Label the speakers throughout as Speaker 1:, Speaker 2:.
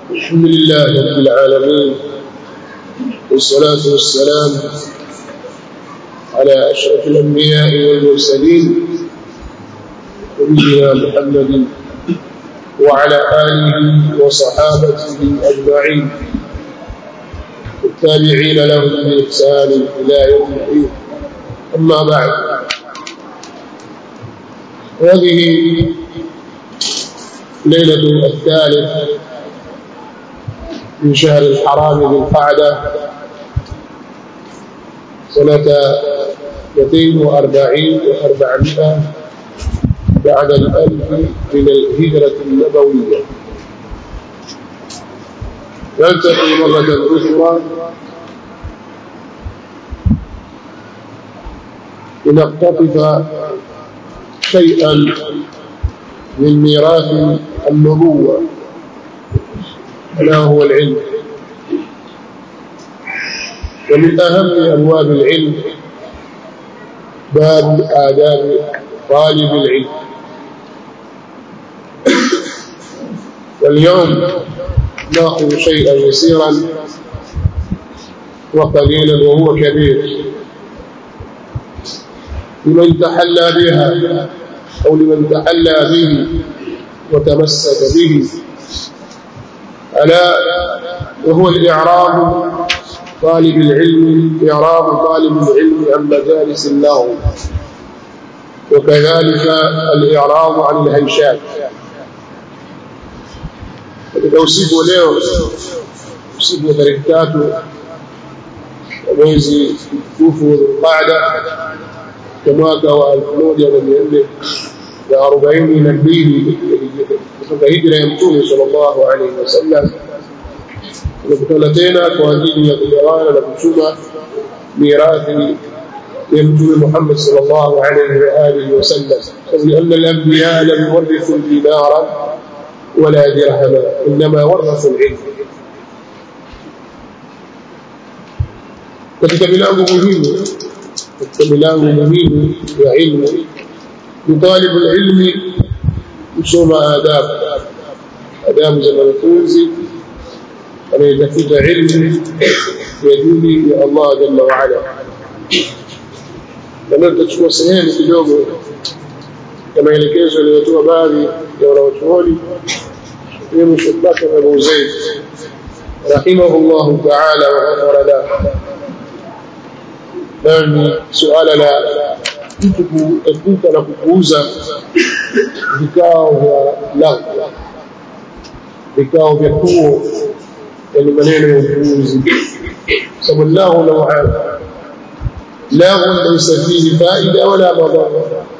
Speaker 1: الحمد لله رب العالمين والصلاة والسلام على أشرف الأنبياء والمرسلين نبينا محمد وعلى آله وصحابته أجمعين التابعين لهم بإحسان إلى يوم الدين أما بعد هذه ليلة الثالث من شهر الحرام ذي القعدة سنة 240 و400 بعد الألف من الهجرة النبوية نلتقي مرة أخرى لنقتطف شيئا من ميراث النبوة ألا هو العلم ومن أهم أبواب العلم باب آداب طالب العلم واليوم ناخذ شيئا يسيرا وقليلا وهو كبير لمن تحلى بها أو لمن تحلى به وتمسك به ألا وهو الإعراب طالب العلم إعراب طالب العلم عن مجالس اللغو وكذلك الإعراب عن الهيشات katika usiku wa leo usiku wa tarehe tatu wa mwezi mtukufu Dhulqaada kwa mwaka wa elfu moja na mia nne na arobaini na mbili kutoka hijra ya Mtume sallallahu alaihi wasallam tunakutana tena kwa ajili ya kugawana na kuchuma mirathi ya Mtume Muhammad sallallahu alaihi wa alihi wasallam لأن الأنبياء لم يورثوا دينارا ولا درهما إنما ورثوا العلم katika milango muhimu katika milango muhimu ya ilmu ni talibu ilmi kusoma adabu adabu za wanafunzi anayetafuta ilmu ya dini ya Allah jalla wa ala na tutachukua sehemu kidogo ya maelekezo yaliyotoa baadhi ya wanawachuoni ikiwemo Sheikh Bakr Abu Zaid rahimahullahu ta'ala wa ghafara lahu nani suala la mtu kuepuka na kupuuza vikao vya lahu vikao vya kuo yani maneno ya upuuzi sababu lahu nauan lahu laysa fihi faida wala madhara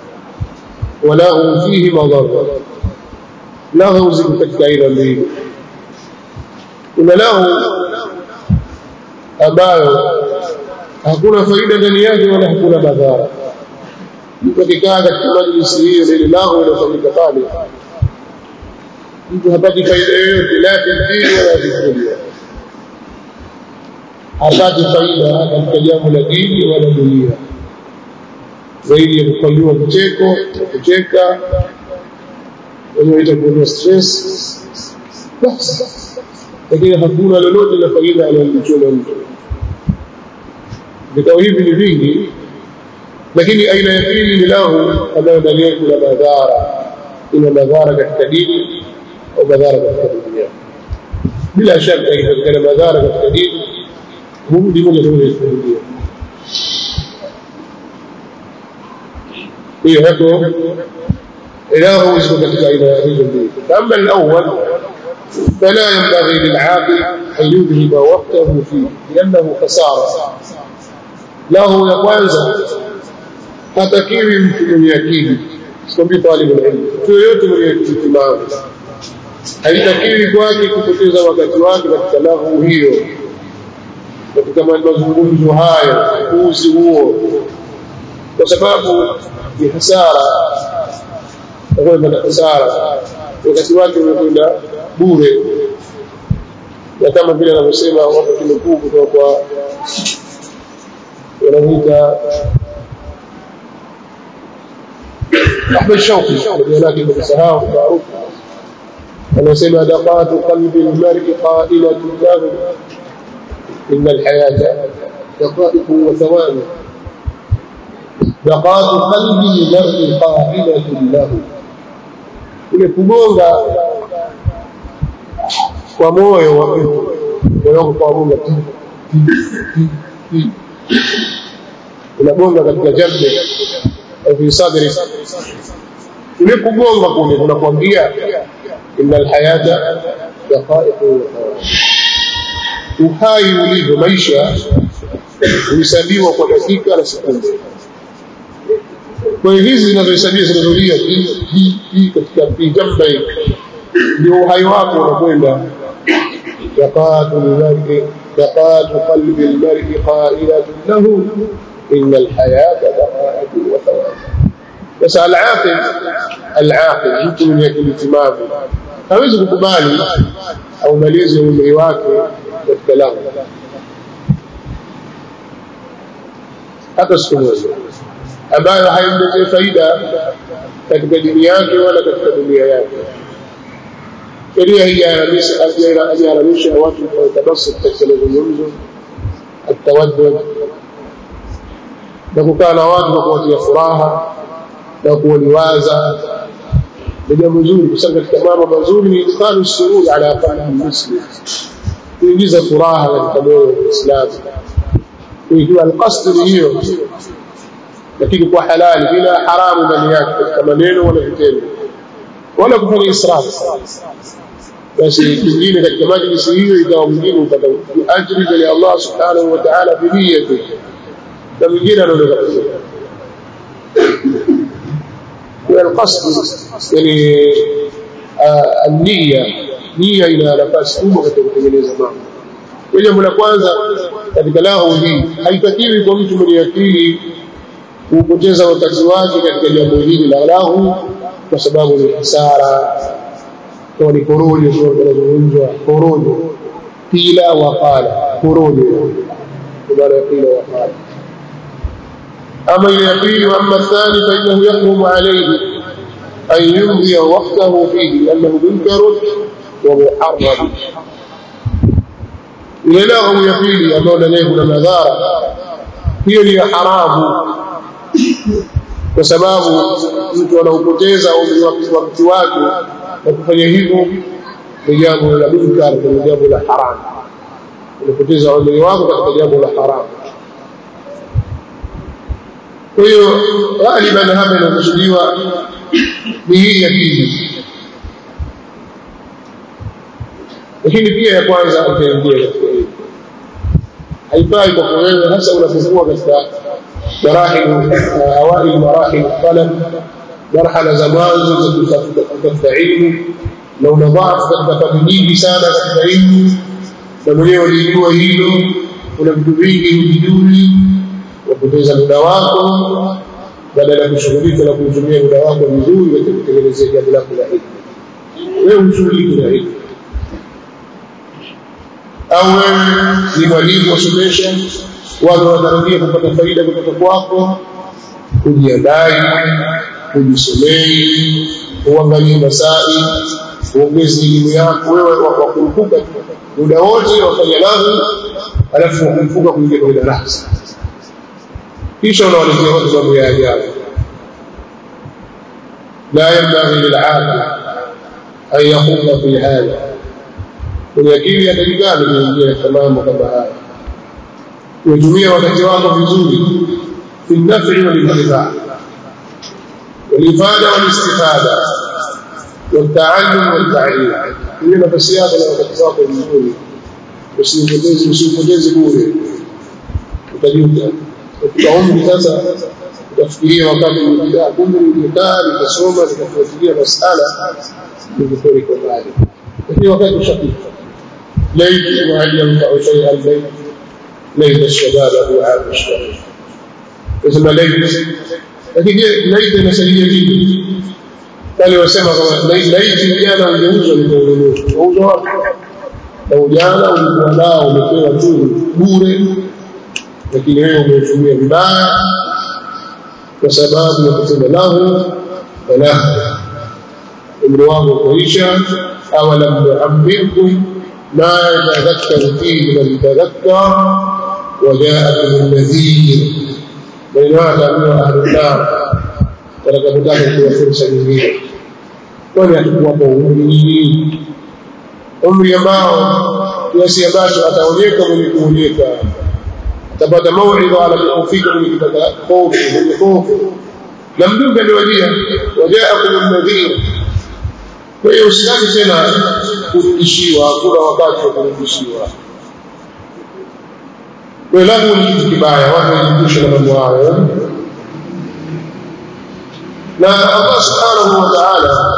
Speaker 1: وله فيه مضرة له ziko katika aina mbili kuna lahu ambayo hakuna faida ndani yake wala hakuna madhara mtu akikaa katika majlisi hiyo lile lahu inafanyika pale mtu hapati faida yoyote la fi dini wala fi dunia hapati faida katika jambo la dini wala dunia zaidi ya kufanyiwa kicheko kucheka wenyewe itakuwa stress basi lakini hakuna lolote la faida analolichona mtu vikao hivi ni vingi lakini aina ya pili ni lahu ambayo ndani yake kuna madhara ina madhara katika dini au madhara katika dunia bila shaka ikipatikana madhara katika dini hurudi moja kwa moja katika dunia hiyo hapo إله يسكن katika aina hizo mbili أما الأول فلا ينبغي للعاقل أن يذهب وقته فيه لأنه خسارة له ya kwanza hatakiwi mtu mwenye akili sikwambii talibu ilmu mtu yoyote mwenye itimamu haitakiwi kwake kupoteza wakati wake katika lahu hiyo katika mazungumzo hayo uzi huo kwa sababu ni hasara utakwenda hasara wakati wake umekwenda bure na kama vile anavyosema watu kinukuu kutoka kwa wanamuita Ahmed Shauki jina lake nimesahau maarufu anasema daqatu qalbi almar'i qa'ilatun lahu inna alhayata daqaiqu wa thawani daqatu qalbi almar'i qa'ilatun lahu ile kugonga kwa moyo wa mtu moyo wako kwa Mungu unagonga katika jambe fi sadri ile kugonga kule kunakwambia innal hayata daqaiqu uhai ulivyo maisha huhesabiwa kwa dakika na sekunde kwa hiyo hizi zinazohesabiwa zinazolia katika jamba ndio uhai wako unakwenda دقات المرء دقات قلب المرء قائلة له إن الحياة دقائق وثواب بس العاقل العاقل mtu mwenye akili timamu hawezi kukubali au malizi umri wake katika lango hata siku moja ambayo haimletee faida katika dini yake wala katika dunia yake sheria hii haijaharamisha watu kutabasuk katika mazungumzo atawaddud na kukaa na watu kwa kuwatia furaha na kuwaliwaza ni jambo zuri kwa sababu katika mambo mazuri ni idkhalu sururi ala qalbi muslim kuingiza furaha katika moyo wa Muislamu ikiwa alqasd ni hiyo lakini kwa halali bila haramu ndani yake katika maneno wala vitendo wala kufanya israfu basi kingine katika majlisi hiyo ikawa mwingine upata ajri mbele ya Allah subhanahu wa ta'ala biniyati na mwingine anaondoka والقصد يعني النية nia ina nafasi kubwa katika kutengeneza mambo kwa jambo la kwanza katika lahu hii haitakiwi kwa mtu mwenye akili kupoteza wakati wake katika jambo hili la lahu kwa sababu ni hasara kwa ni porojo sio tunazungumzwa porojo pila wa qala porojo ibara ya pila wa qala ama ile ya pili wa amma thani fa innahu yahrumu alayhi an yumdi waqtahu fihi liannahu munkar wa muharram ile lahu ya pili ambayo ndani kuna madhara hiyo ni haramu kwa sababu mtu anaupoteza wakati wake na kufanya hivyo ni jambo la munkar ni jambo la haram unapoteza umri wako katika jambo la haram kwa hiyo ghaliban hapa inakusudiwa ni hii ya pili lakini pia ya kwanza utaingia katika hili haifai kwa wewe hasa unapokuwa katika marahil awail marahil talab marhala za mwanzo za kutafuta ilmu na una dhaifu katika fani nyingi sana katika ilmu na mwenyewe ulijua hilo kuna vitu vingi huvijui wapoteza muda wako badala ya kushughulika na kuutumia muda wako vizuri katika kutengenezea jambo lako la ilmu wewe ushughulike na ilmu au wewe ni mwalimu wasomesha watu wanatarajia kupata faida kutoka kwako kujiandae kujisomei uangalie masai uongeze elimu yako wewe wakurupuka muda wote wafanya lahu alafu wakumfuka kuingia kwenye darasa kisha unawaletea watu mambo ya ajabu la yanbaghi lil'aqil an yakhudha fi hadha kwenye akili atakikana kuingia katika mambo kama haya kutumia wakati wako vizuri fi nafi walintifaa والإفادة والاستفادة والتعلم والتعليم هي nafasi yako na wakati wako vizuri usipoteze usipoteze bure utajuta katika umri sasa utafikiria wakati ulipita kumbe nilikaa nikasoma nikafuatilia masala nilikuwa kwa mbali lakini wakati ushapita laiti wahal yanfa'u shay'an layt layt ash-shabab du'a ash-shabab isma layt lakini je laiti inasaidia vipi wale wasema kama laiti ujana ungeuzwa nikaununua wauzwa wapi na ujana ulikuwa nao umepewa tu bure lakini wewe umeutumia vibaya kwa sababu ya kutenda lahu na lahu umri wako kuisha أولم نعمركم ما يتذكر فيه من تذكر وجاءكم النذير ولماذا من أهل النار watakapotaka kuwa fursa nyingine kwani hatukuwapa umri umri ambao kiasi ambacho ataonyeka mwenye kuonyeka atapata mauidha anapofika mwenye kupata hofu mwenye hofu na mjumbe aliwajia wajaakum nadhir kwa hiyo usitaki tena kurudishiwa hakuna wakati wa kurudishiwa kwa lahu ni kitu kibaya watu wajiepushe na mambo hayo na Allah subhanahu wa ta'ala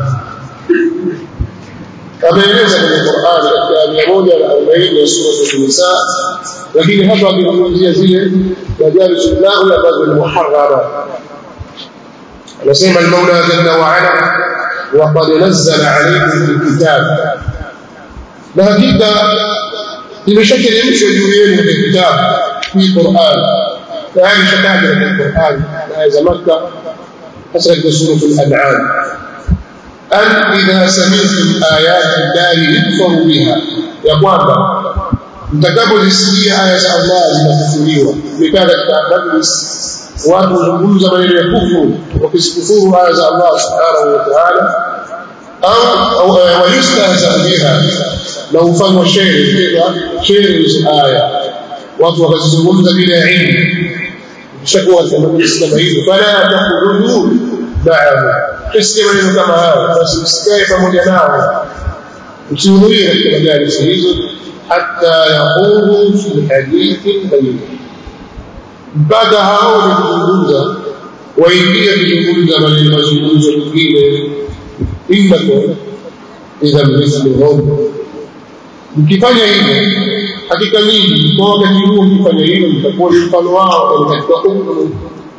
Speaker 1: ameeleza kwenye Qur'an katika mia moja na arobaini ya sura An-Nisa, lakini hapa akizungumzia zile majalis llahi ambazo ni muharrama. Anasema al-Maula jalla wa ala وقد نزل عليكم في الكتاب na hakika imeshateremshwa juu yenu katika kitabu hii Qur'an tayari shataja katika Qur'an aya za Makka hasa katika sura al-An'am an idha sami'tum ayati llahi yukfaru biha ya kwamba mtakapozisikia aya za Allah zinakufuriwa mikaa katika majlis watu huzungumza maneno ya kufuru wakizikufuru aya za Allah subhanahu wa ta'ala au wayustahza biha na ufanywa shere kwa shere hizo aya watu wakazizungumza bila ilmu kishakuwa katika majlis kama hizo fala takhudhu ma'ahu kisikia maneno kama hayo basi msikae pamoja nao msihudhurie katika majalisi hizo hatta yaqulu fi hadithin bayin mpaka hao wakizungumza waingie kuzungumza maneno mazungumzo mengine innakum idha mithluhum mkifanya hivyo hakika nyinyi kwa wakati huo mkifanya hivyo mtakuwa ni mfano wao katika hukumu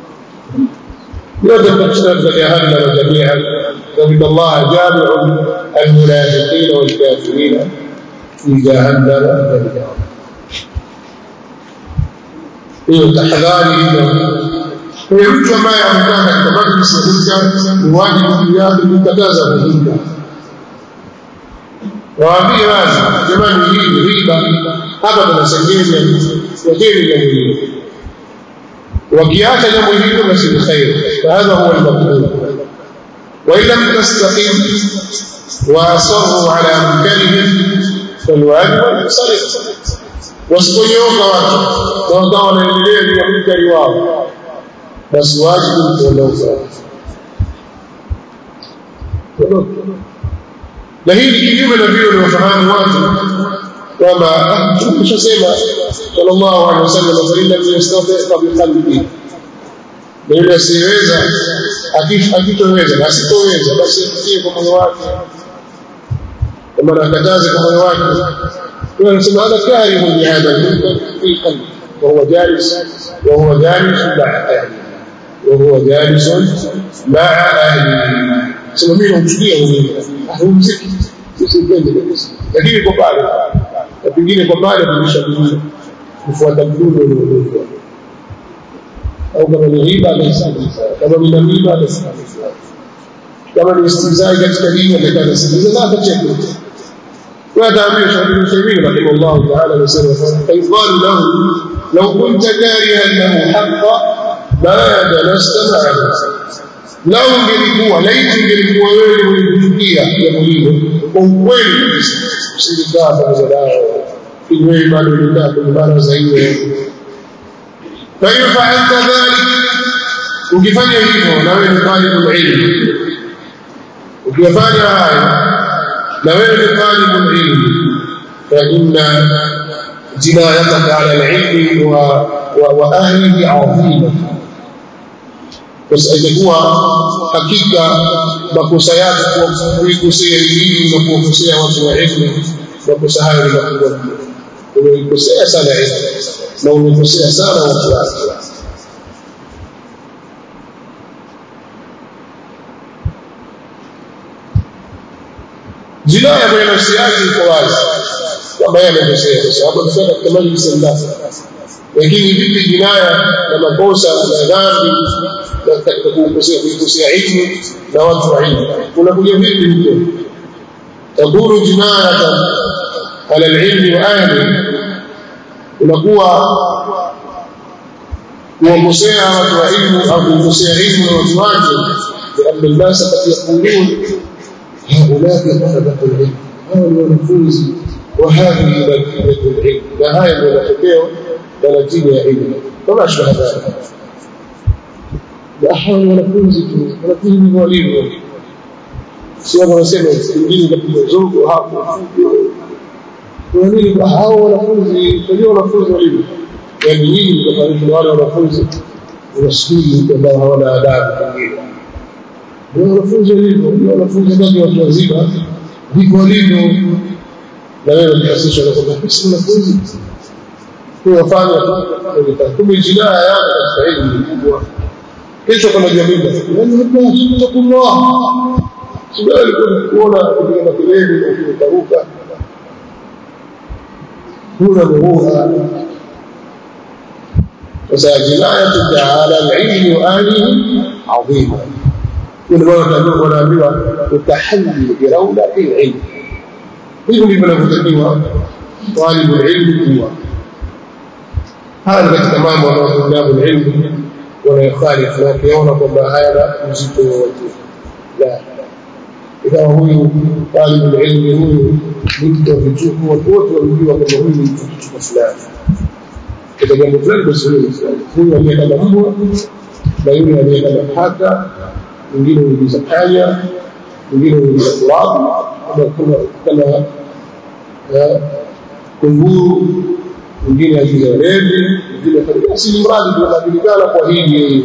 Speaker 1: yote mtakutana katika jahannama jamian ذلك الله جامع المنافقين والكافرين في جهنم جميعا hiyo tahadhari hiyo kwa hiyo mtu ambaye amekaa katika majlisi ya hujja ni wajibu juu yake kukataza hujja waambie wazi jamani hii ni riba hapa tunasengenya wacheni jambo hili wakiacha jambo hilo basi ni khair fahadha huwa almaqbul وإن لم تستقم وأصروا على منكرهم فالواجب الانصرف wasiponyoka watu na wakawa wanaendelea juu ya munkari wao basi wajibu kuondoka na hii ni kinyume na vile waliofahamu watu kwamba tushasema sallallahu alaihi wasallam fa illa yastati biqalbihi na yule asiyeweza akitoweza na asitoweza basi afikie kwa moyo wake kwa maana akataze kwa moyo wake kwa anasema ana karihu lihadha lmunkar fi qalbi وهو جالس وهو جالس مع أهله وهو جالس مع أهله sema mimi namchukia huyu ahumziki sisipendi kabisa lakini kwa pale na pengine kwa pale kulisha kufuata mdundo uliodungwa au kama ni riba atasikiliza kama ni namima atasikiliza kama ni istizai katika dini atakaa atasikiliza na atacheka وهذا شيخ ابن تيميه رحمه الله تعالى وسلم فيقال له لو كنت كارها له حقا ما جلست معه لو ungelikuwa laiti ungelikuwa wewe ulifikia jambo hilo kwa ukweli kabisa usingekaa pamoja nao ili wewe bado ulikaa kwenye baraza hiyo فإن فعلت ذلك ukifanya hivyo na wewe ni talibul ilm ukifanya haya na wewe ni talibul ilm fa inna jinayataka ala al-ilmi wa wa ahlihi adhima basi itakuwa hakika makosa yako kwa kuikosea elimu na kuwakosea watu wa ilmu makosa hayo ni makubwa umeikosea sana ilmu na umekosea sana watu wake jinaya kwenye nafsi yake iko wazi kwamba yeye amekosea kwa sababu amefanya katika majlisi ya ndani lakini vipi jinaya na makosa na dhambi na katika kukosea kuikosea ilmu na watu wa ilmu unakuja vipi huko takunu jinayatan ala alilmi wa ahli unakuwa kuwakosea watu wa ilmu au kuwakosea ilmu na watu wake لأن الناس قد يقولون هؤلاء طلبة العلم هؤلاء wanafunzi وهذه نتيجة العلم na haya ndio matokeo na natija ya ilmu kama ashbaha dhalika hawa ni wanafunzi tu wanafunzi ni walivyo si watu wanasema wengine kapiga zogo hapo kwa nini hao wanafunzi ndio wanafunzi walivyo yani nyinyi mtafariki na wale wanafunzi unasukuli ambao hawana adabu pengine ndio wanafunzi walivyo ndio wanafunzi ndio watu wazima ndivyo walivyo na wewe unahasisha na kwamba sisi wanafunzi kuwafanya kumbe jinaya yako katika elimu ni kubwa kesho kama jamii yani hapa tutakumwa sio alikuwa kuona kupiga makelele na kutaruka huna muhuha sasa jinayatu taala alilmi wa ahlihi adhima kuna watu wanaambiwa utahalli biraula ilm hivyo ndivyo vinavyotakiwa talibu ilmi kuwa haya ni katika mambo ambayo tulabu ilmi wanayokhalifu na wakiona kwamba hayana uzito wowote la ikawa huyu talibu ilmi huyu ni mtu wa vituko watu wote wamjua kwamba huyu ni mtu kituko fulani katika jambo fulani basi huyu ni fulani huyu aliye kama mbwa na yule aliye kama paka mwingine huingiza panya mwingine huingiza turabu kama kama kunguru mwingine agiza walevi mwingine basi ni mradi tunajulikana kwa hili yeye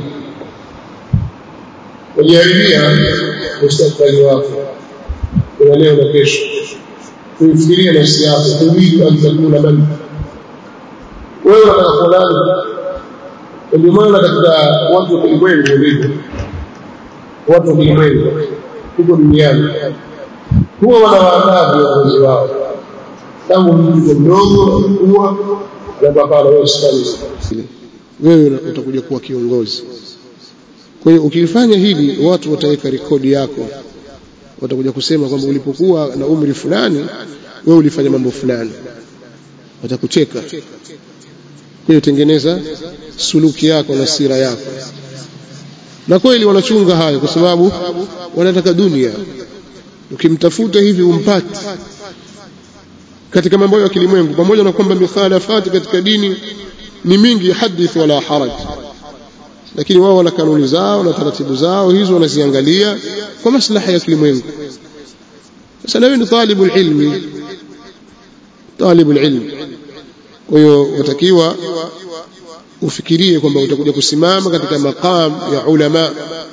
Speaker 1: wajaribia mustakbali wako kuna leo na kesho kuifikiria nafsi yako turidu an takuna man wewe unataka kuwa nani ndio maana katika watu wa kilimwengu ndivyo watu wa kilimwengu huko duniani huwa wanawaandaa viongozi wao tangu mtoto mdogo kuwa na baba na wewe
Speaker 2: wewe utakuja kuwa kiongozi kwa hiyo ukifanya hili watu wataweka rekodi yako watakuja kusema kwamba ulipokuwa na umri fulani wewe ulifanya mambo fulani watakucheka kwa hiyo tengeneza suluki yako na sira yako na kweli wanachunga hayo kwa sababu wanataka dunia ukimtafuta hivi umpati katika mambo ya kilimwengu pamoja na kwamba mikhalafati katika dini ni mingi hadith wala haraj lakini wao wana kanuni zao na taratibu zao hizo wanaziangalia kwa maslaha ya kilimwengu sasa nawe ni talibu ilmi talibu ilmi kwa hiyo watakiwa ufikirie kwamba utakuja kusimama katika maqam ya ulama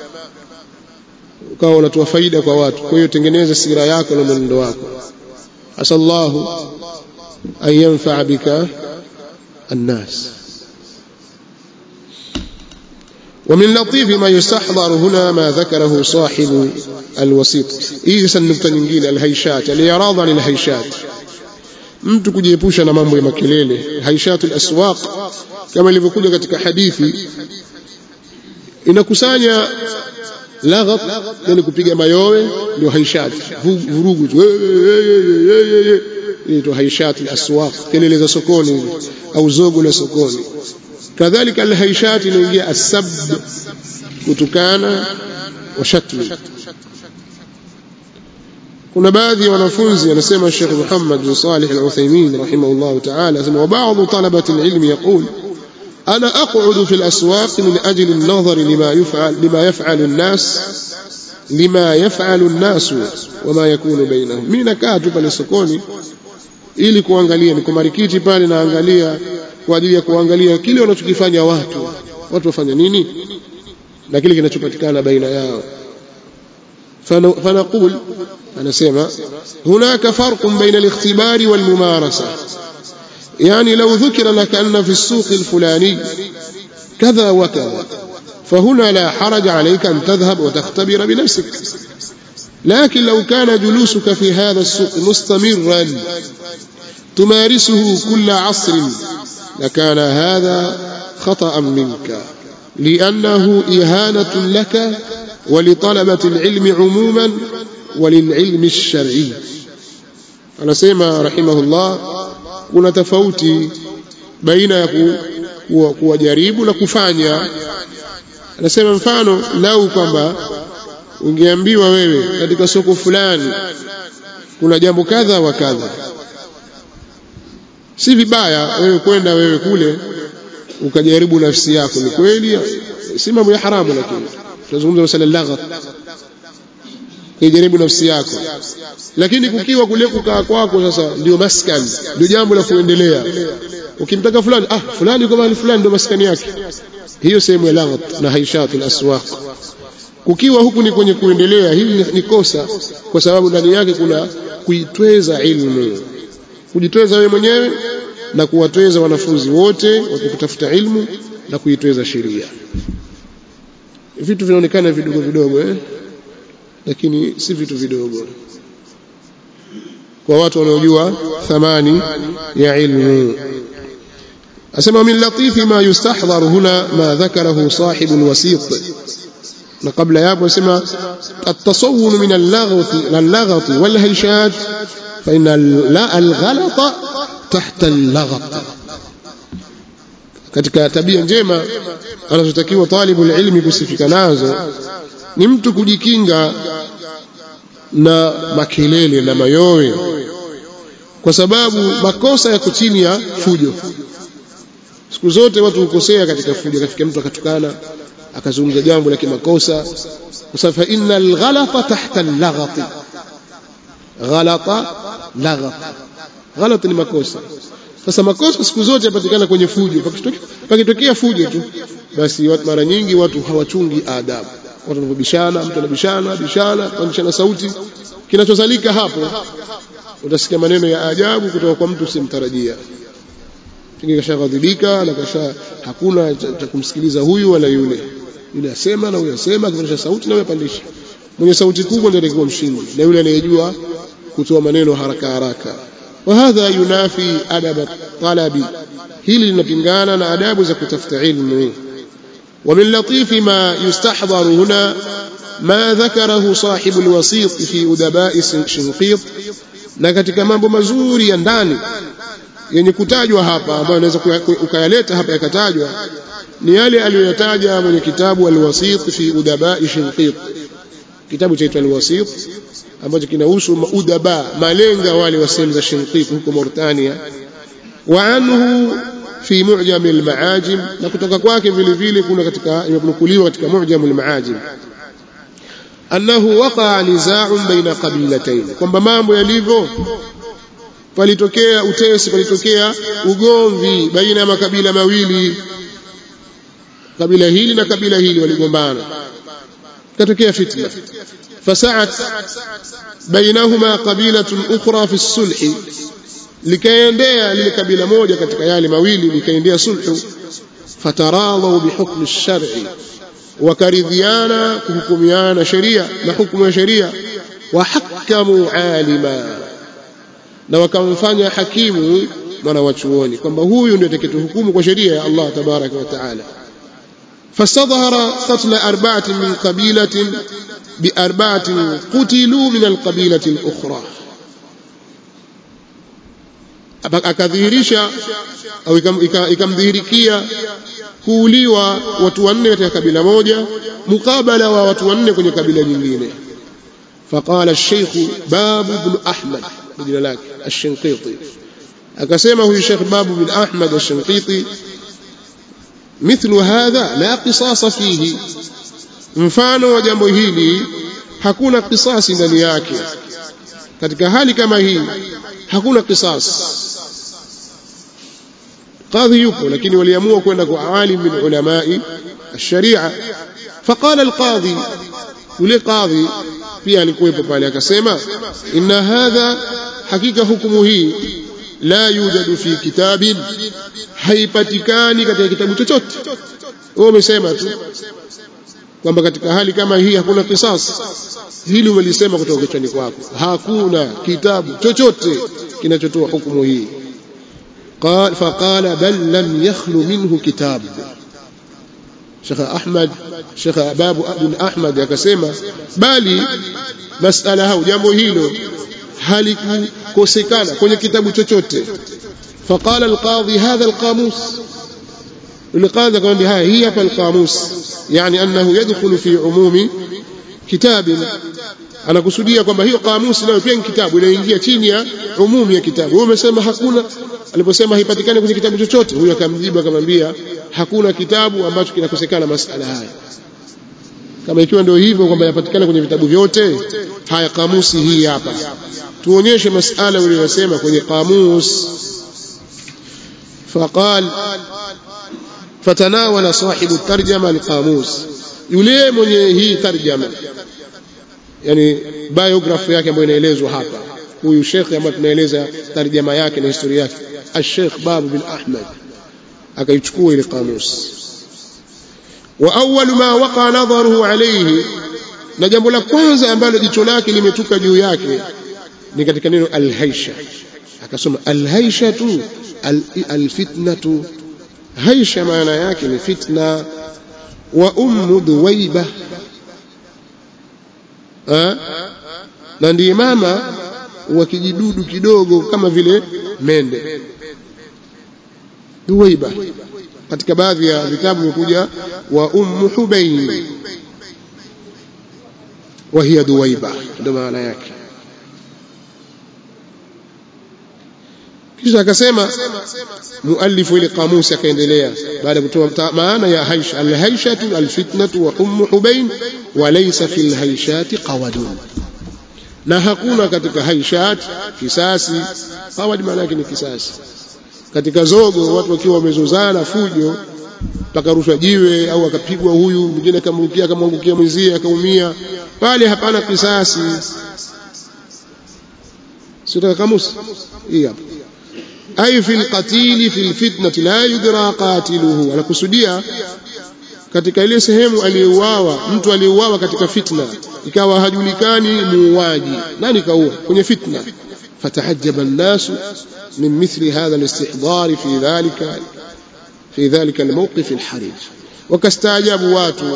Speaker 2: ukawa unatoa faida kwa watu kwa hiyo tengeneza sira yako na mwenendo wako asallahu an yanfaa bika الناس ومن لطيف ما يستحضر هنا ما ذكره صاحب الوسيط hii sasa nukta nyingine alhaishat aliyaradha lilhaishat mtu kujiepusha na mambo ya makelele haishatul aswaq kama ilivyokuja katika hadithi inakusanya laghat yani kupiga mayowe ndio haishat vurugu tu inaitwa haishat al-aswaq kelele za sokoni au zogo la sokoni kadhalika al-haishat inaingia asab kutukana wa shatmi kuna baadhi ya wanafunzi anasema Sheikh Muhammad bin Salih al-Uthaymeen rahimahullah ta'ala anasema wa ba'd talabati al-ilm yaqul أنا أقعد في الأسواق من أجل النظر لما يفعل لما يفعل الناس لما يفعل الناس وما يكون بينهم mimi nakaa tu pale sokoni ili kuangalia niko marikiti pale naangalia kwa ajili ya kuangalia kile wanachokifanya watu watu wafanya nini na kile kinachopatikana baina yao فنقول anasema هناك فرق بين الاختبار والممارسة يعني لو ذكر لك أن في السوق الفلاني كذا وكذا فهنا لا حرج عليك أن تذهب وتختبر بنفسك لكن لو كان جلوسك في هذا السوق مستمرا تمارسه كل عصر لكان هذا خطأ منك لأنه إهانة لك ولطلبة العلم عموما وللعلم الشرعي anasema rahimahullah kuna tofauti baina ya ku, kuwa, kuwajaribu na kufanya anasema mfano lau kwamba ungeambiwa wewe katika soko fulani kuna jambo kadha wa kadha si vibaya wewe kwenda wewe kule ukajaribu nafsi yako ni kweli si mambo ya haramu lakini tunazungumza masala laghat kujaribu nafsi yako lakini kukiwa kule kukaa kwako sasa ndio maskani ndio jambo la kuendelea ukimtaka fulani ah fulani yuko mahali fulani ndio maskani yake hiyo sehemu ya laghat na haishatul aswaq kukiwa huku ni kwenye kuendelea hili ni kosa kwa sababu ndani yake kuna kuitweza ilmu kujitweza wewe mwenyewe na kuwatweza wanafunzi wote wakikutafuta ilmu na kuitweza sheria vitu vinaonekana vidogo vidogo eh? lakini si vitu vidogo kwa watu wanaojua thamani ya ilmu asema min latifi ma yustahdhar huna ma dhakarahu sahibu alwasit na kabla yapo asema التصون من اللغط اللغط والهيشات فإن الغلط تحت اللغط katika tabia njema anazotakiwa talibu ilmi kusifika nazo ni mtu kujikinga na makelele na mayowe kwa sababu makosa yako chini ya fujo siku zote watu hukosea katika fujo katika mtu akatukana akazungumza jambo la kimakosa kwa sababu fa innal ghalata tahta al-laghati ghalata laghat ghalat ni makosa sasa makosa siku zote yapatikana kwenye fujo pakitokea fujo tu basi mara nyingi watu hawachungi adabu watu wanapobishana mtu anabishana bishana pandishana sauti kinachozalika hapo utasikia maneno ya ajabu kutoka kwa mtu usimtarajia pengine kashaghadhibika na kasha hakuna cha kumsikiliza huyu wala yule yule asema na huyu asema akipandisha sauti na huyu apandisha mwenye sauti kubwa ndiye atakuwa mshindi na yule anayejua kutoa maneno haraka haraka وهذا ينافي أدب الطلب hili linapingana na adabu za kutafuta ilmu ومن لطيف ما يستحضر هنا ما ذكره صاحب الوسيط في أدباء شنقيط na katika mambo mazuri ya ndani yenye kutajwa hapa ambayo unaweza ukayaleta hapa yakatajwa ni yale aliyoyataja mwenye kitabu alwasit fi udabai shinqit kitabu chaitwa alwasit ambacho kinahusu udaba malenga wale wa sehemu za shinqit huko Mauritania wa anhu fi mu'jam almaajim na kutoka kwake vile vile kuna katika imenukuliwa katika mu'jam almaajim annahu waqa'a nizaa'un baina qabilatayn kwamba mambo yalivyo palitokea utesi palitokea ugomvi baina ya makabila mawili kabila hili na kabila hili waligombana katokea fitna fasaat bainahuma qabilatun ukhra fi sulhi likaendea lile kabila moja katika yale mawili likaendea sulhu fataradhau bihukmi lshari wakaridhiana kuhukumiana sheria na hukumu ya sheria wahakamu alima na wakamfanya hakimu mwana wa chuoni kwamba huyu ndio atakayetuhukumu kwa sheria ya Allah tabaraka wa taala فاستظهر قتل أربعة من قبيلة بأربعة قتلوا من القبيلة الأخرى akadhihirisha au ikamdhihirikia kuuliwa watu wanne katika kabila moja mukabala wa watu wanne kwenye kabila nyingine faqala الشيخ باب بن أحمد jina lake الشنقيطي akasema huyu Sheikh Babu bin Ahmad al-Shinqiti mithlu hadha la qisasa fihi mfano wa jambo hili hakuna kisasi ndani yake katika hali kama hii hakuna kisas qadhi yupo lakini waliamua kwenda kwa alim min ulamai الشريعه فقال القاضي yule qadhi pia alikuwepo pale akasema inna hadha hakika hukumu hii la yujadu fi kitabin haipatikani katika kitabu chochote wewe umesema tu kwamba katika hali kama hii hakuna kisas hili umelisema kutoka kichwani kwako hakuna kitabu chochote kinachotoa hukumu hii قال فقال بل لم يخلو منه كتاب شيخ أحمد شيخ باب بن أحمد akasema bali masala hau jambo hilo halikukosekana kwenye kitabu chochote faqala alqadhi hadha alqamus القاعدة كمان بها هي فالقاموس يعني أنه يدخل في عموم كتاب أنا كسودية kwamba hiyo kamusi nayo pia ni kitabu inaingia chini ya umumu ya kitabu huyo umesema hakuna aliposema haipatikani kwenye kitabu chochote huyo akamjibu akamwambia hakuna kitabu ambacho kinakosekana masala haya kama ikiwa ndio hivyo kwamba yapatikana kwenye vitabu vyote haya kamusi hii hapa tuonyeshe masala uliyosema kwenye kamus faqal فتناول صاحب الترجمة القاموس yule mwenye hii tarjama yani biography yake ambayo inaelezwa hapa huyu shekhe ambaye tunaeleza tarjama yake na historia yake al-Sheikh Babu bin Ahmad akaichukua ile kamus wa awwal ma waqa nadharuhu alayhi na jambo la kwanza ambalo jicho lake limetuka juu yake ni katika neno al-haisha akasoma al-haisha tu al-fitnatu haisha maana yake ni fitna wa ummu dhuwaiba na ndiye mama wa kijidudu kidogo kama vile mende dhuwaiba katika baadhi ya vitabu vimekuja wa ummu hubain wa hiya dhuwaiba ndio maana yake kisha akasema muallifu ile kamusi akaendelea baada ya kutoa maana ya haisha alhaishatu alfitnatu wa ummu hubain wa laysa fil haishati qawadun na hakuna katika haishat kisasi qawad maana yake ni kisasi katika zogo watu wakiwa wamezozana fujo pakarushwa jiwe au akapigwa huyu mwingine akamrukia akamwangukia mwenzie akaumia pale hapana kisasi sio kamusi hii hapa ay fi alqatil fi alfitnati la yudra qatiluhu anakusudia katika ile sehemu aliyeuawa mtu aliyeuawa katika fitna ikawa hajulikani muuaji nani kaua kwenye fitna fatahajjaba an-nas min mithli hadha al-istihdar fi dhalika fi dhalika al-mawqif al-harij wakastaajabu watu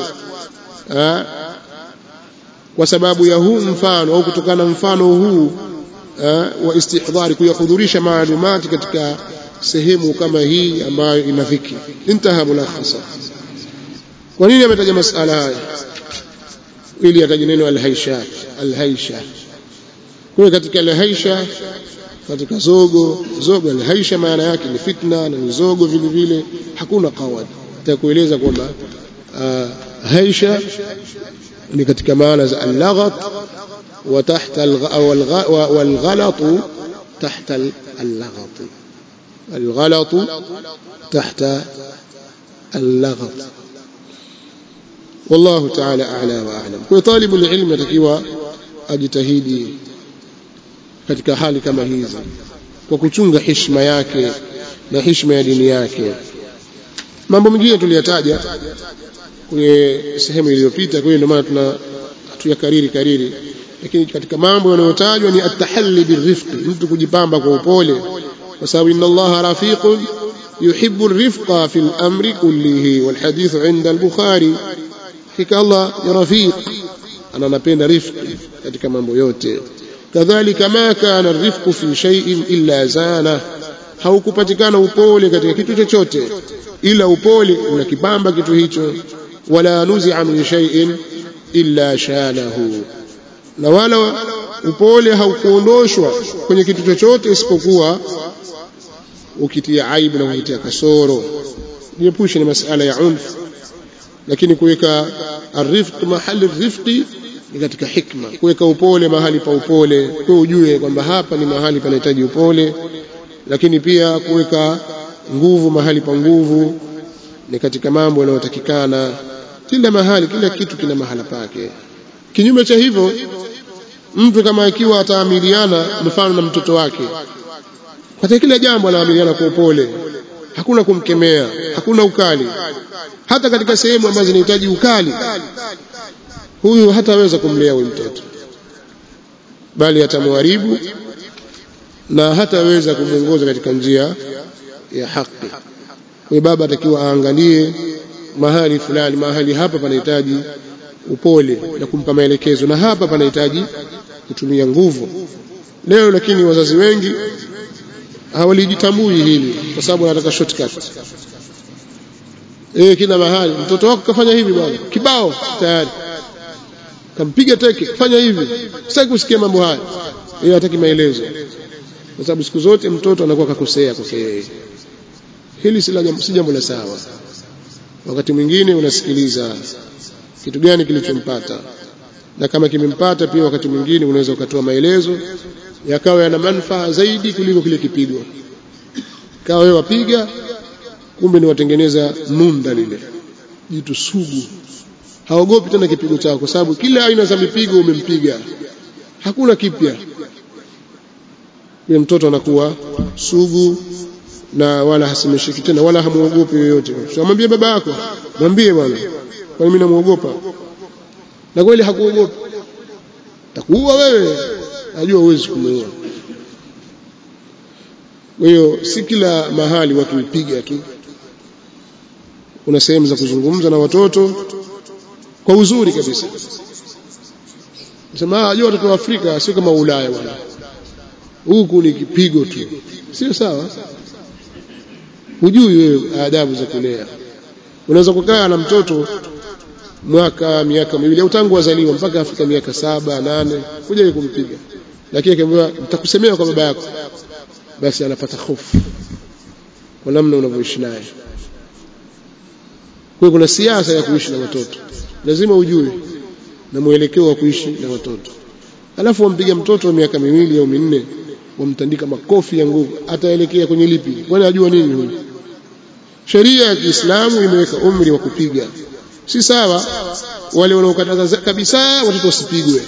Speaker 2: kwa sababu ya huu mfano au kutokana na mfano huu wa istihdari kuyahudhurisha maalumati katika sehemu kama hii ambayo ina dhiki intaha mulakhasa kwa nini ametaja masala haya ili ataje neno alhaisha alhaisha kwa katika alhaisha katika zogo zogo alhaisha maana yake ni fitna na ni zogo vile vile hakuna qawad nitakueleza kwamba haisha ni katika maana za allaghat وتحت والغلط تحت اللغط الغلط تحت اللغط والله تعالى أعلى وأعلم وطالب العلم يتكيوا أجتهيدي katika hali kama hizi kwa kuchunga heshima yake na heshima ya dini yake mambo mengine tuliyataja kwenye sehemu iliyopita kwa hiyo ndio maana tuna tuyakariri kariri lakini katika mambo yanayotajwa ni atahalli birifqi mtu kujipamba kwa upole kwa sababu inna allaha rafiqun yuhibbu arifqa fi al-amri kullihi wal hadith 'inda al-bukhari hakika allah ni rafiq ananapenda rifqi katika mambo yote kadhalika ma kana arifqu fi shay'in illa zana haukupatikana upole katika kitu chochote ila upole unakipamba kitu hicho wala nuzi'a min shay'in illa shanahu na wala upole haukuondoshwa kwenye kitu chochote isipokuwa ukitia aibu na kukitia kasoro jiepushe ni masala ya unf lakini kuweka arifq mahali rifqi ni katika hikma kuweka upole mahali pa upole kwa ujue kwamba hapa ni mahali panahitaji upole lakini pia kuweka nguvu mahali pa nguvu ni katika mambo yanayotakikana kila mahali kila kitu kina mahala pake kinyume cha hivyo mtu kama ikiwa ataamiliana mfano na mtoto wake katika kila jambo anaamiliana kwa upole hakuna kumkemea hakuna ukali hata katika sehemu ambazo zinahitaji ukali huyu hataweza kumlea huyu mtoto bali atamharibu na hataweza kumwongoza katika njia ya haki kwa baba atakiwa aangalie mahali fulani mahali hapa panahitaji upole na kumpa maelekezo na hapa panahitaji kutumia nguvu leo lakini wazazi wengi hawalijitambui hili kwa sababu wanataka shortcut eh kila mahali mtoto wako kafanya hivi bwana kibao tayari kampiga teke fanya hivi sitaki kusikia mambo haya yeye hataki maelezo kwa sababu siku zote mtoto anakuwa kakosea kosea hili si jambo la sawa wakati mwingine unasikiliza kitu gani kilichompata na kama kimempata pia wakati mwingine unaweza ukatoa maelezo yakawa yana manufaa zaidi kuliko kile kipigo kawa wewe wapiga kumbe ni watengeneza nunda lile jitu sugu haogopi tena kipigo chako kwa sababu kila aina za mipigo umempiga hakuna kipya yule mtoto anakuwa sugu na wala hasimeshiki tena wala hamuogopi yoyote mwambie baba yako mwambie bwana kwani mimi namuogopa na kweli hakuogopa takuua wewe najua huwezi kumuua kwa hiyo si kila mahali watu hupiga tu kuna sehemu za kuzungumza na watoto kwa uzuri kabisa sema ajua watoto wa Afrika sio kama Ulaya bwana huku ni kipigo tu sio sawa hujui wewe adabu za kulea unaweza kukaa na mtoto mwaka miaka miwili au tangu wazaliwa mpaka afika miaka saba nane kuja kumpiga lakini akiambiwa nitakusemea kwa baba yako basi anapata hofu kwa namna unavyoishi naye kwa kuna siasa ya kuishi na watoto lazima ujue na mwelekeo wa kuishi na watoto alafu wampiga mtoto wa miaka miwili au minne wamtandika makofi ya nguvu ataelekea kwenye lipi kwani ajua nini huyu sheria ya Kiislamu imeweka umri wa kupiga si sawa wale wanaokataza kabisa watoto wasipigwe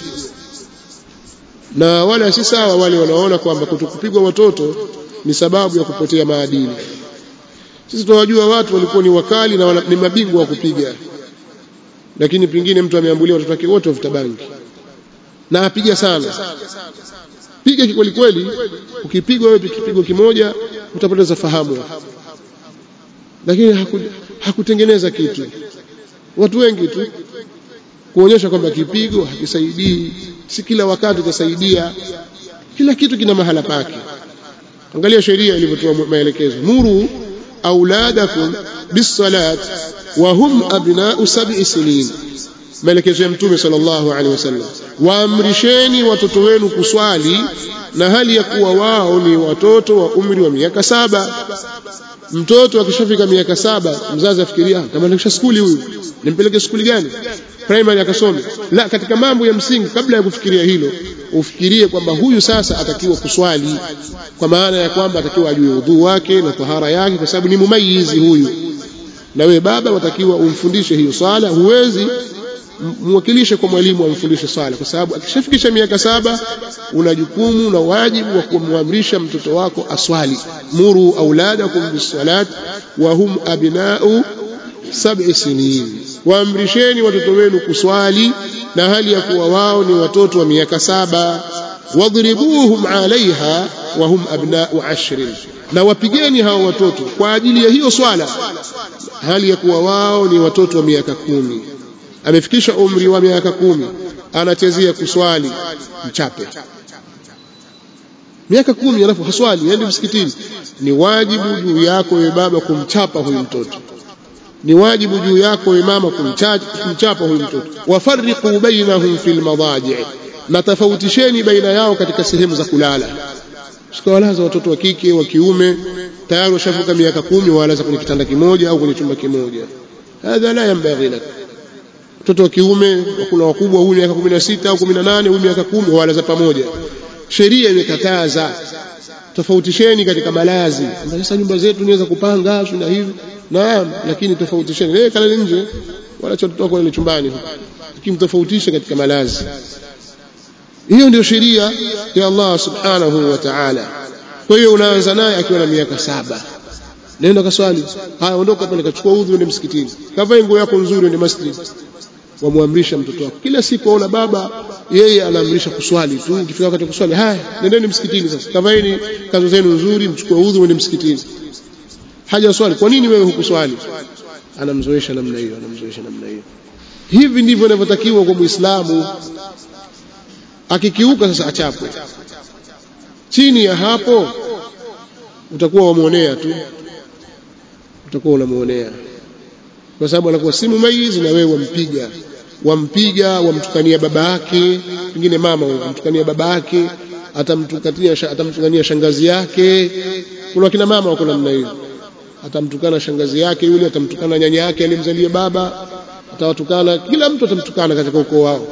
Speaker 2: na wala si sawa wale wanaona kwamba kutokupigwa watoto ni sababu ya kupotea maadili sisi tunawajua watu walikuwa ni wakali na wana, ni mabingwa wa kupiga lakini pengine mtu ameambulia watoto wake wote wavuta bangi na apiga sana piga kikweli kweli ukipigwa wewe kipigo kimoja utapoteza fahamu lakini haku, hakutengeneza kitu watu wengi tu kuonyesha kwamba kipigo hakisaidii si kila wakati utasaidia kila kitu kina mahala pake angalia sheria ilivyotoa maelekezo muru auladakum bisalat wa hum abna'u sab'i sinin maelekezo ya mtume sallallahu alaihi wasallam waamrisheni watoto wenu kuswali na hali ya kuwa wao ni watoto wa umri wa miaka saba mtoto akishafika miaka saba mzazi afikiria kama nikisha skuli huyu nimpeleke skuli gani primary akasome la katika mambo ya msingi kabla ya kufikiria hilo ufikirie kwamba huyu sasa atakiwa kuswali kwa maana ya kwamba atakiwa ajue udhu wake na tahara yake kwa sababu ni mumayizi huyu na wewe baba watakiwa umfundishe hiyo swala huwezi mwakilishe kwa mwalimu amfundishe swala kwa sababu akishafikisha miaka saba una jukumu na wajibu wa kumwamrisha mtoto wako aswali muru auladakum bisalat wa hum abna'u sab'i sinin waamrisheni watoto wenu kuswali na hali ya kuwa wao ni watoto wa miaka saba wadribuhum alaiha wa hum abna'u ashrin na wapigeni hao watoto kwa ajili ya hiyo swala hali ya kuwa wao ni watoto wa miaka kumi amefikisha umri wa miaka kumi anachezea kuswali mchape miaka kumi alafu haswali aende msikitini ni wajibu juu yako wewe baba kumchapa huyu mtoto ni wajibu juu yako wewe mama kumchapa huyu mtoto wafarriqu bainahum fil madaji na tofautisheni baina yao katika sehemu za kulala sikawalaza watoto wa kike wa kiume tayari washavuka miaka kumi walaza kwenye kitanda kimoja au kwenye chumba kimoja hadha la yanbaghi lak mtoto wa kiume kuna wakubwa huyu miaka 16 au 18 huyu miaka 10 walaza pamoja sheria imekataza tofautisheni katika malazi sasa nyumba zetu niweza kupanga na hivi naam lakini tofautisheni wewe kalale nje wala watoto wako wale chumbani lakini tofautishe katika malazi hiyo ndio sheria ya Allah subhanahu wa ta'ala kwa hiyo unaanza naye akiwa na miaka saba nenda kaswali haya ondoka pale kachukua udhu ende msikitini kavae nguo yako nzuri ende masjid wamwamrisha mtoto wako kila siku aona baba yeye anaamrisha kuswali tu ukifika wakati kuswali haya nendeni msikitini sasa kavaeni kanzu zenu nzuri mchukue udhu ende msikitini haja swali kwa nini wewe hukuswali anamzoesha namna hiyo anamzoesha namna hiyo hivi ndivyo inavyotakiwa kwa muislamu akikiuka sasa achapwe chini ya hapo utakuwa wamuonea tu utakuwa unamuonea kwa sababu anakuwa si mumayiz na wewe wampiga wampiga wamtukania baba yake pengine mama wamtukania baba yake atamtukania atamtukania shangazi yake kuna kina mama wako namna hiyo atamtukana shangazi yake yule atamtukana nyanya yake aliyemzalia baba atawatukana kila mtu atamtukana katika ukoo wao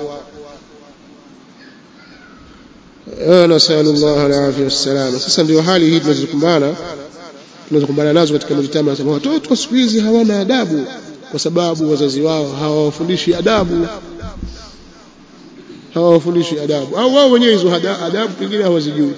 Speaker 2: nasalu llah alafia wassalama sasa ndio hali hii tunazokumbana tunazokumbana nazo katika mujtama nasema watoto siku hizi hawana adabu kwa sababu wazazi wao hawawafundishi adabu hawawafundishi adabu au wao wenyewe hizo adabu pengine hawazijui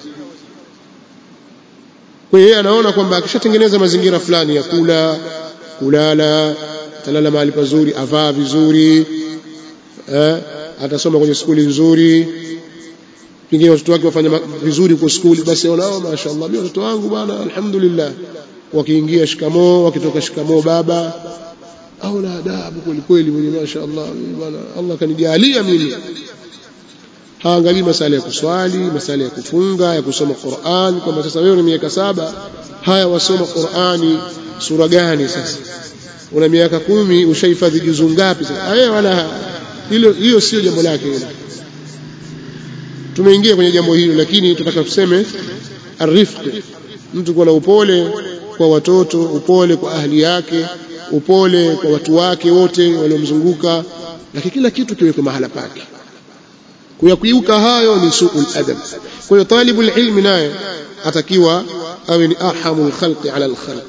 Speaker 2: kwa hiyo yeye anaona kwamba akishatengeneza mazingira fulani ya kula kulala atalala mahali pazuri avaa vizuri eh, atasoma kwenye skuli nzuri pengine watoto wake wafanya vizuri kwa skuli basi wanao mashaallah mimi watoto wangu bwana alhamdulillah wakiingia shikamoo wakitoka shikamoo baba au na adabu kweli kweli mwenye mashaallah bwana Allah kanijalia mimi haangalii masala ya kuswali masala ya kufunga ya kusoma Qur'an kwamba sasa wewe una miaka saba haya wasoma Qur'ani sura gani sasa una miaka kumi ushahifadhi juzu ngapi sasa eh wala hilo hiyo sio jambo lake hilo tumeingia kwenye jambo hilo lakini tunataka tuseme arifq mtu kuwa na upole kwa watoto upole kwa ahli yake upole kwa watu wake wote waliomzunguka lakini kila kitu kiwekwe mahala pake kuyakiuka hayo ni suul adab kwa hiyo talibul ilmi naye atakiwa awe ni arhamul khalqi ala alkhalq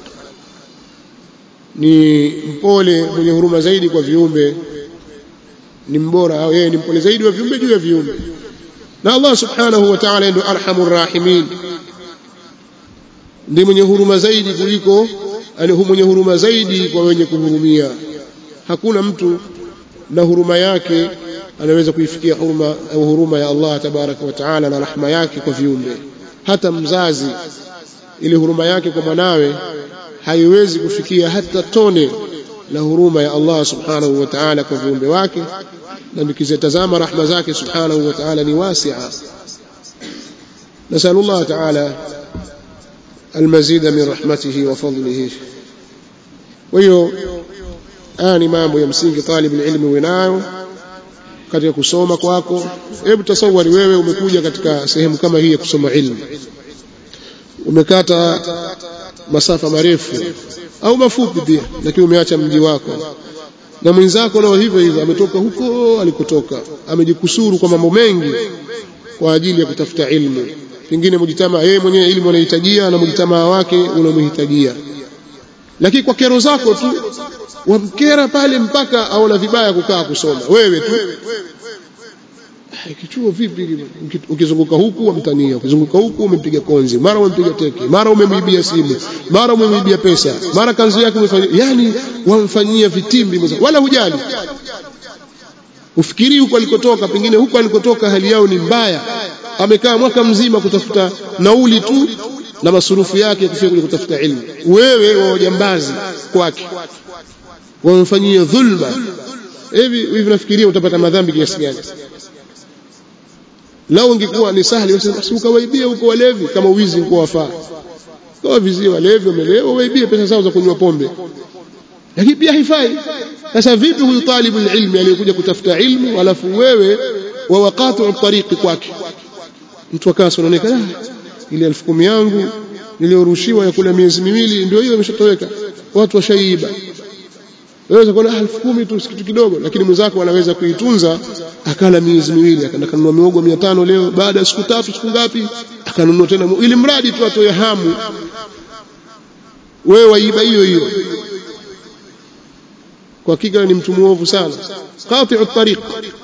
Speaker 2: ni mpole mwenye huruma zaidi kwa viumbe ni mbora au yeye ni mpole zaidi wa viumbe juu ya viumbe na Allah subhanahu wa ta'ala ndio arhamur rahimin ndiye mwenye huruma zaidi kuliko mwenye huruma zaidi kwa wenye kuhurumia hakuna mtu na huruma yake anaweza kuifikia huruma au huruma ya Allah tabaraka wa taala na rahma yake kwa viumbe hata mzazi ile huruma yake kwa mwanawe haiwezi kufikia hata tone la huruma ya Allah subhanahu wa ta'ala kwa viumbe wake na nikizitazama rahma zake subhanahu wa ta'ala ni wasi'a نسأل الله تعالى المزيد من رحمته وفضله وهي آني mambo ya msingi talib ilmi winayo katika kusoma kwako hebu tasawari wewe umekuja katika sehemu kama hii ya kusoma ilmu umekata masafa marefu au mafupi pia lakini umeacha mji wako na mwenzako nao hivyo hivyo ametoka huko alikotoka amejikusuru kwa mambo mengi kwa ajili ya kutafuta ilmu pengine mujitama yeye mwenyewe ilmu anahitajia na mujitamaa wake unamhitajia lakini kwa kero zako tu wamkera pale mpaka aona vibaya kukaa kusoma wewe tu kichuo vipi ukizunguka huku wamtania ukizunguka huku umempiga konzi mara umempiga teke mara umemwibia simu mara umemwibia pesa mara kanzu yake umefanyia yani wamfanyia vitimbi wala hujali ufikiri huko alikotoka pengine huko alikotoka hali yao ni mbaya amekaa mwaka mzima kutafuta nauli tu na masurufu yake kufika kule kutafuta ilmu wewe wa wajambazi kwake wamfanyia dhulma hivi hivi nafikiria utapata madhambi kiasi gani lao ungekuwa ni sahali basi ukawaibia huko walevi kama uwizi uko wafaa kwa vizie walevi wamelewa waibie pesa zao za kunywa pombe lakini pia haifai sasa vipi huyu talibu ilmi aliyekuja kutafuta ilmu alafu wewe wa waqatu tariqi kwake mtu akasa anaonekana ile elfu kumi yangu niliyorushiwa ya kula miezi miwili ndio hiyo imeshatoweka watu washaiba waweza kuona elfu kumi tu kitu kidogo lakini mwenzako anaweza kuitunza akala miezi miwili akanunua miogo mia tano leo baada ya siku tatu siku ngapi akanunua tena ili mradi tu atoe hamu wewe waiba hiyo hiyo kwa hakika ni mtu muovu sana qati'u tariq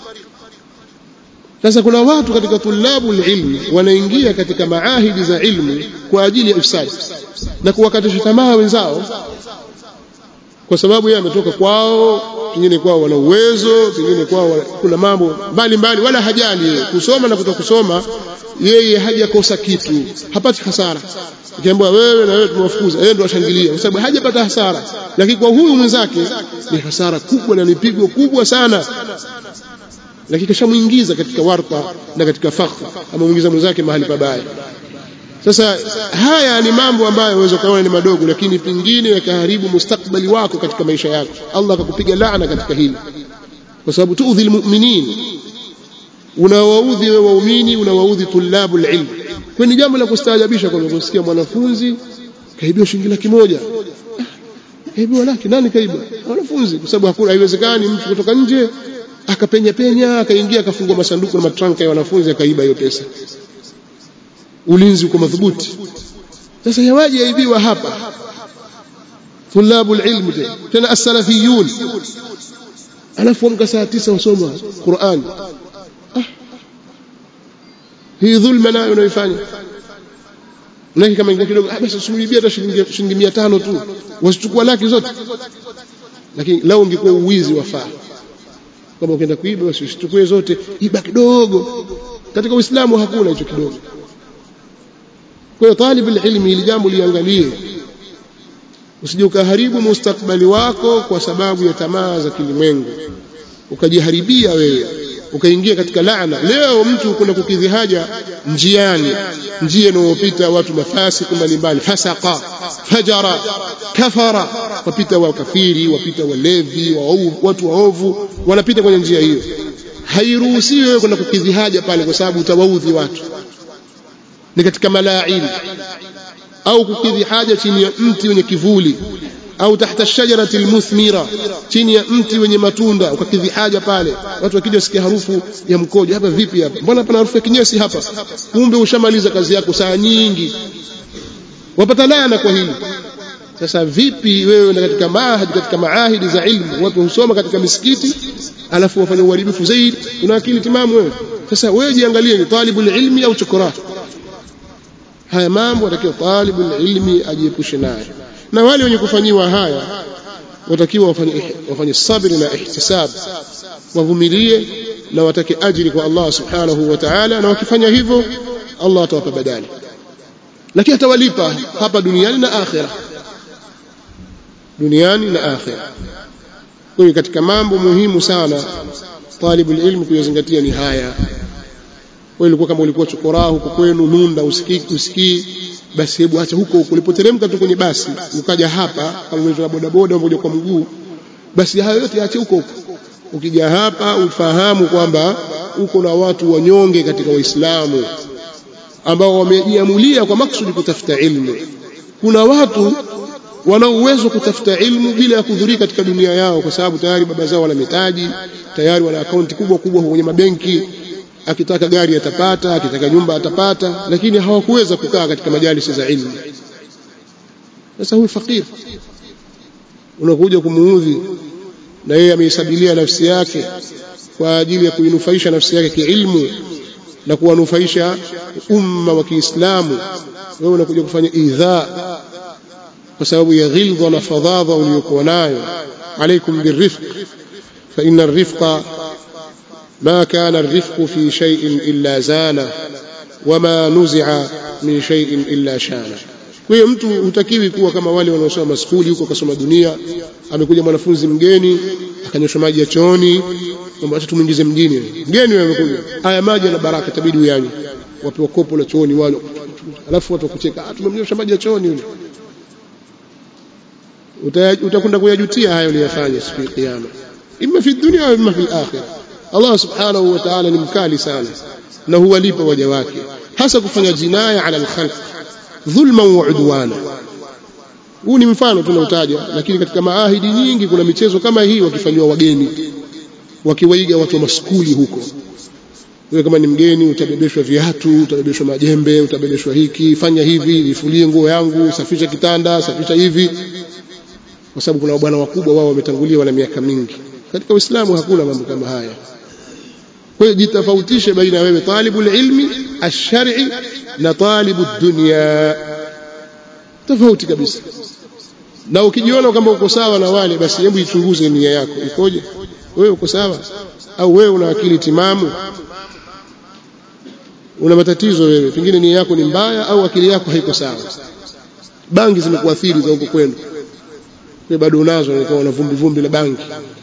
Speaker 2: sasa kuna watu katika tulabu ilmi wanaingia katika maahidi za ilmu kwa ajili ya ifsadi na kuwakatisha tamaa wenzao kwa sababu yeye ametoka kwao pengine kwao wana uwezo pengine kwao kuna mambo mbalimbali wala hajali yeye kusoma na kutoka kusoma yeye hajakosa kitu hapati hasara ukiambiwa wewe na wewe tumewafukuza yeye ndo ashangilia kwa sababu hajapata hasara lakini kwa huyu mwenzake ni hasara kubwa na ni pigo kubwa sana lakini kashamuingiza katika warta na katika fakhr amemuingiza mwenzake mahali pabaya sasa haya ni mambo ambayo unaweza kuona ni madogo lakini pengine yakaharibu mustakbali wako katika maisha yako Allah akakupiga laana katika hili kwa sababu tuudhi almu'minin unawaudhi wewe waumini unawaudhi tulabul ilm kwa ni jambo la kustaajabisha kwa kusikia mwanafunzi kaibiwa shilingi laki moja kaibiwa laki nani kaiba wanafunzi kwa sababu hakuna haiwezekani mtu kutoka nje akapenya penya akaingia akafungua masanduku na matranka ya wanafunzi akaiba hiyo pesa ulinzi uko madhubuti sasa yawaje yaibiwa hapa tulabul ilm tena as-salafiyun alafu amka saa tisa wasoma Qur'an ah. hii dhulma nayo unaifanya Naki kama ingia kidogo ah basi usimwibia hata shilingi shilingi 500 tu wasichukua laki zote lakini lao ungekuwa uwizi wafaa kama ukienda kuiba basi usichukue zote iba kidogo katika uislamu hakuna hicho kidogo kwa hiyo talibul ilmi ili jambo liangalie usije ukaharibu mustakbali wako kwa sababu ya tamaa za kilimwengu ukajiharibia wewe ukaingia katika laana leo mtu kuna kukidhi haja njiani njia inayopita watu mafasiki mbalimbali fasaka fajara kafara wapita wakafiri wapita walevi waovu, watu waovu wanapita kwenye njia hiyo hairuhusiwi wewe kwenda kukidhi haja pale kwa sababu utawaudhi watu ni katika malaini au kukidhi haja chini ya mti wenye kivuli au tahta shajarati almuthmira chini ya mti wenye matunda ukakidhi haja pale watu wakija wasikia harufu ya mkojo hapa vipi hapa mbona pana harufu ya kinyesi hapa kumbe ushamaliza kazi yako saa nyingi wapata laana kwa hili sasa vipi wewe na katika maahidi katika maahidi za ilmu watu husoma katika misikiti alafu wafanya uharibifu zaidi una akili timamu wewe sasa wewe jiangalie ni talibul ilmi au chokora haya mambo atakiwa talibul ilmi ajiepushe nayo na wale wenye kufanyiwa haya watakiwa wafanye wafanye sabri na ihtisab wavumilie na watake ajiri kwa Allah subhanahu wa ta'ala na wakifanya hivyo Allah atawapa badali lakini atawalipa hapa duniani na akhira duniani na akhira kwa hiyo katika mambo muhimu sana talibul ilmi kuyazingatia ni haya wewe ulikuwa kama ulikuwa chokoraa huko kwenu nunda usikii usikii basi hebu acha huko huko ulipoteremka tu kwenye basi ukaja hapa kama umezoea bodaboda umoja kwa mguu basi hayo yote ache huko huko ukija hapa ufahamu kwamba uko na watu wanyonge katika Uislamu ambao wamejiamulia kwa maksudi kutafuta ilmu kuna watu wana uwezo kutafuta ilmu bila ya kudhurika katika dunia yao kwa sababu tayari baba zao wana mitaji tayari wana akaunti kubwa kubwa kwenye mabenki akitaka gari atapata akitaka nyumba atapata lakini hawakuweza kukaa katika majalisi za ilmu sasa huyu fakir unakuja kumuudhi na yeye ameisabilia nafsi yake kwa ajili ya kuinufaisha nafsi yake kiilmu na kuwanufaisha umma wa Kiislamu wewe unakuja kufanya idhaa kwa sababu ya ghildha na fadhadha uliyokuwa nayo alaikum birifq fa inna arifqa ما كان الرفق في شيء إلا زانه وما نزع من شيء إلا شانه kwa hiyo mtu hutakiwi kuwa kama wale wanaosoma skuli huko kasoma dunia amekuja mwanafunzi mgeni akanyosha maji ya chooni kwamba acha tumuingize mjini mgeni wewe amekuja haya maji yana baraka itabidi uyanywe wapewa kopo la chooni wale alafu watu wakucheka ah tumemnyosha maji ya chooni yule utakwenda kuyajutia hayo uliyofanya siku ya kiyama imma fi dunya au imma fi akhirah Allah subhanahu wa ta'ala ni mkali sana na huwalipa waja wake hasa kufanya jinaya ala alkhalq dhulman wa udwana huu ni mfano tunautaja lakini katika maahidi nyingi kuna michezo kama hii wakifanywa wageni wakiwaiga watu wa maskuli huko wewe kama ni mgeni utabebeshwa viatu utabebeshwa majembe utabebeshwa hiki fanya hivi vifulie nguo yangu safisha kitanda safisha hivi kwa sababu kuna bwana wakubwa wao wametangulia wana miaka mingi katika Uislamu hakuna mambo kama haya kwa hiyo jitofautishe baina ya wewe talibul ilmi ash-shar'i na talibud dunya tofauti kabisa na ukijiona kwamba uko sawa na wale basi hebu ichunguze nia yako ikoje wewe uko sawa au wewe una akili timamu una matatizo wewe pengine nia yako ni mbaya au akili yako haiko sawa bangi zimekuathiri za huko kwenu wewe bado unazo una vumbi vumbi la bangi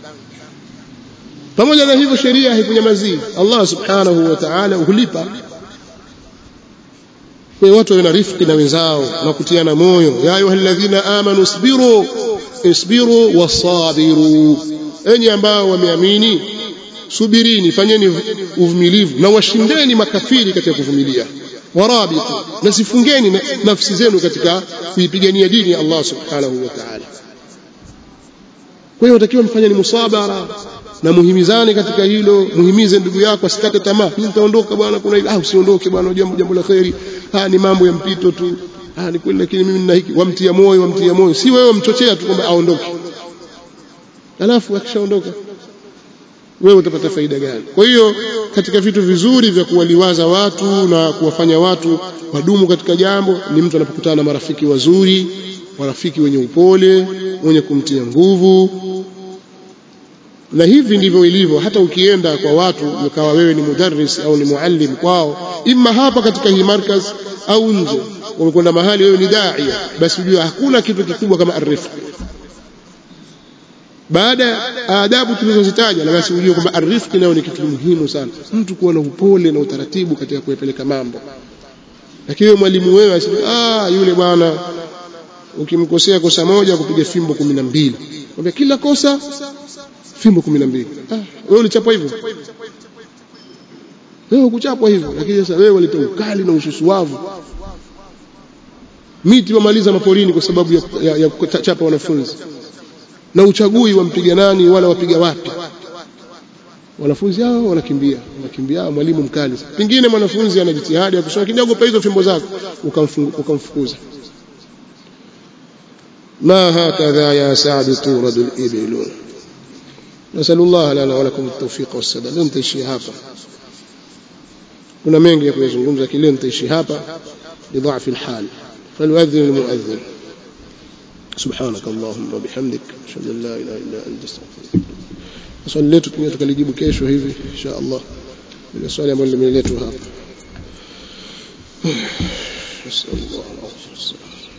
Speaker 2: pamoja na hivyo sheria haikunyamazii Allah subhanahu wa ta'ala hulipa kwa hiyo watu wawe na rifiki na wenzao na kutiana moyo ya ayyuhalladhina amanu isbiru isbiru wasabiru enyi ambao wameamini subirini fanyeni uvumilivu na washindeni makafiri katika kuvumilia warabitu na sifungeni nafsi zenu katika kuipigania dini ya Allah subhanahu wa ta'ala kwa hiyo watakiwa mfanye ni musabara na muhimizane katika hilo muhimize ndugu yako asikate tamaa mimi nitaondoka bwana kuna hili ah usiondoke bwana jambo jambo la khairi ah ni mambo ya mpito tu ah ni kweli lakini mimi nina hiki wamtia moyo wamtia moyo si wewe mchochea tu kwamba aondoke alafu akishaondoka wewe utapata faida gani kwa hiyo katika vitu vizuri vya kuwaliwaza watu na kuwafanya watu wadumu katika jambo ni mtu anapokutana na marafiki wazuri marafiki wenye upole wenye kumtia nguvu na hivi ndivyo ilivyo hata ukienda kwa watu ukawa wewe ni mudarris au ni muallim kwao imma hapa katika hii markaz au nje umekwenda mahali wewe ni daia basi ujue hakuna kitu kikubwa kama arifq baada ya adabu tulizozitaja na basi ujue kwamba arifq nayo ni kitu muhimu sana mtu kuwa na upole na utaratibu katika kuyapeleka mambo lakini mwalimu wewe aseme ah yule bwana ukimkosea kosa moja kupiga fimbo 12 kwambia kila kosa fimbo 12 ah wewe ulichapwa hivyo wewe ukuchapwa hivyo lakini sasa wewe waleta ukali na ususuavu miti wamaliza maporini kwa sababu ya, ya, ya kuchapa wanafunzi na uchagui wampiga nani wala wapiga wapi wanafunzi hao wanakimbia wanakimbia mwalimu mkali pengine mwanafunzi ana jitihada ya kusoma kidogo pa hizo fimbo zako ukamfukuza ما هكذا يا سعد تورد الإبل نسأل الله لنا ولكم التوفيق والسداد نتaishi hapa kuna mengi ya kuyazungumza lakini nitaishi hapa lidhafi alhal فليؤذن المؤذن سبحانك اللهم وبحمدك اشهد ان لا اله الا انت استغفرك swali letu tunaweza tukalijibu kesho hivi insha Allah ile swali ambalo limeletwa hapa نسأل الله العافية